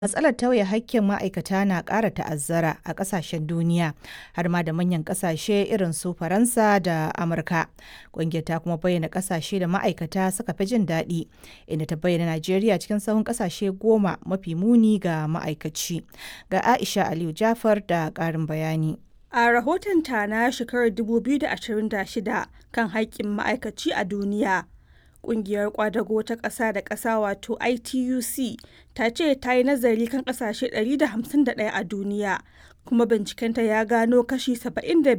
Matsalar tauye haƙƙin ma'aikata na ƙara ta'azzara a ƙasashen duniya, har ma da manyan ƙasashe irin su Faransa da Amurka. Ƙungiyar ta kuma bayyana ƙasashe da ma'aikata suka fi jin daɗi, inda ta bayyana Najeriya cikin sahun ƙasashe goma mafi muni ga ma'aikaci. Ga Aisha Aliyu Jafar da ƙarin bayani. A rahotonta na shekarar 2026 kan haƙƙin ma'aikaci a duniya, Ƙungiyar ƙwadago ta ƙasa da ƙasa wato ITUC ta ce ta yi nazari kan ƙasashe 151 a duniya, kuma bincikenta ya gano kashi 75